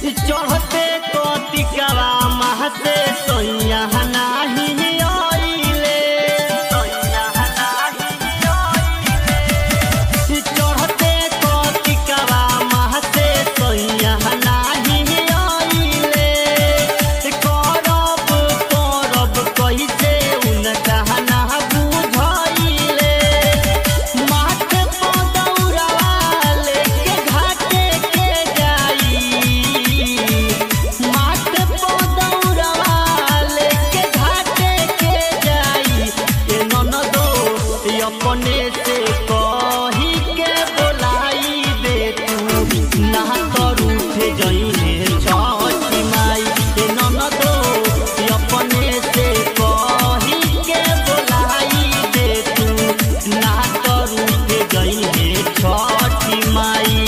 चढ़ते कतिकवा महते सोइया नाही आइले सोइया नाही आइले चढ़ते कतिकवा महते सोइया नाही आइले करब करब कइसे उनका ना बुझाइले माथे पदौरवा लेके घाटे के जाई माथे पदौरवा लेके घाटे के जाई ए ननदो ई अपने से कही के बोलाई दे तू ना तर उठे जइहे छठी माई ए ननदो ई अपने से कही के बोलाई दे तू ना तर उठे जइहे छठी माई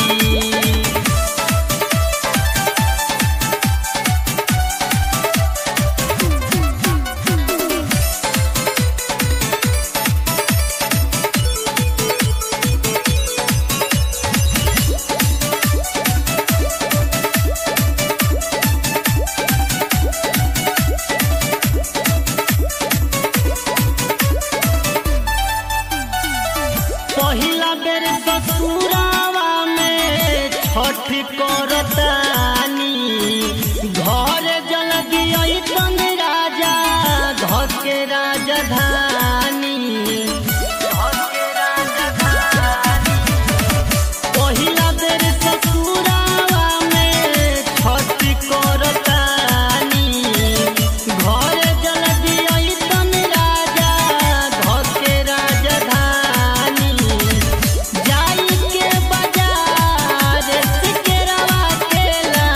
पहिला बेर ससुरावा में छठ करतानी घर जल दियई तन राजा धके राजधानी धके राजधानी पहिला बेर ससुरावा में छठ करतानी घर जल दियई तन राजा धके राजधानी जाई के बाजार से केरवा के ला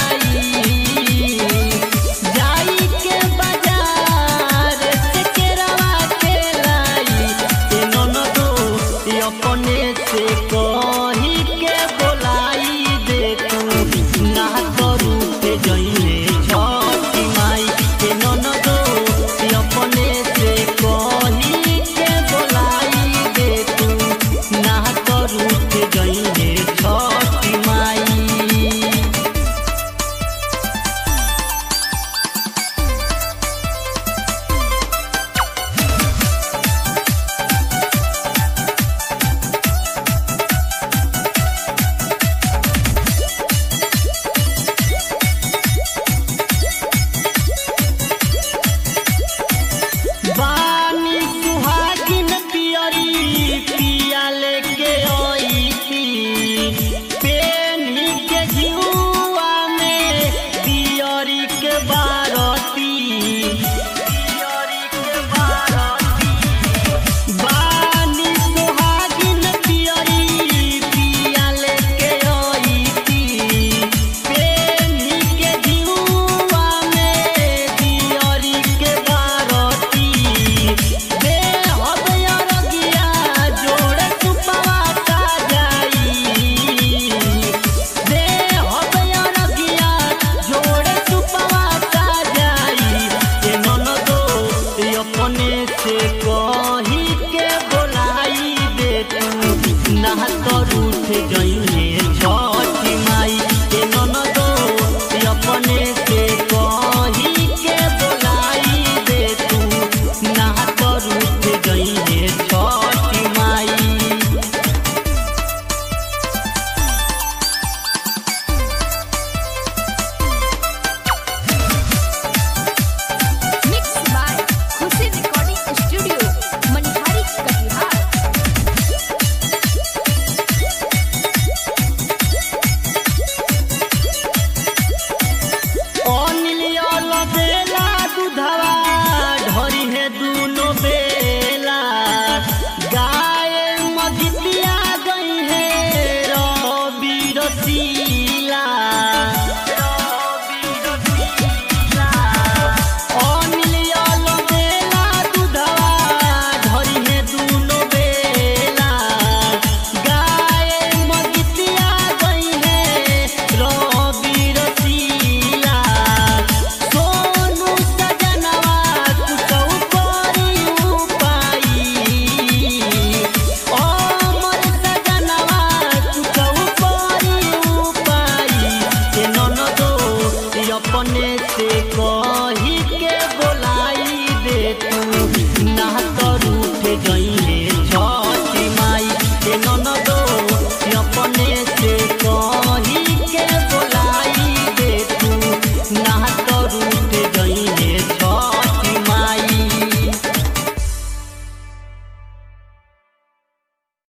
अपने से कही के बोलाई दे तू ना तो रूठ जई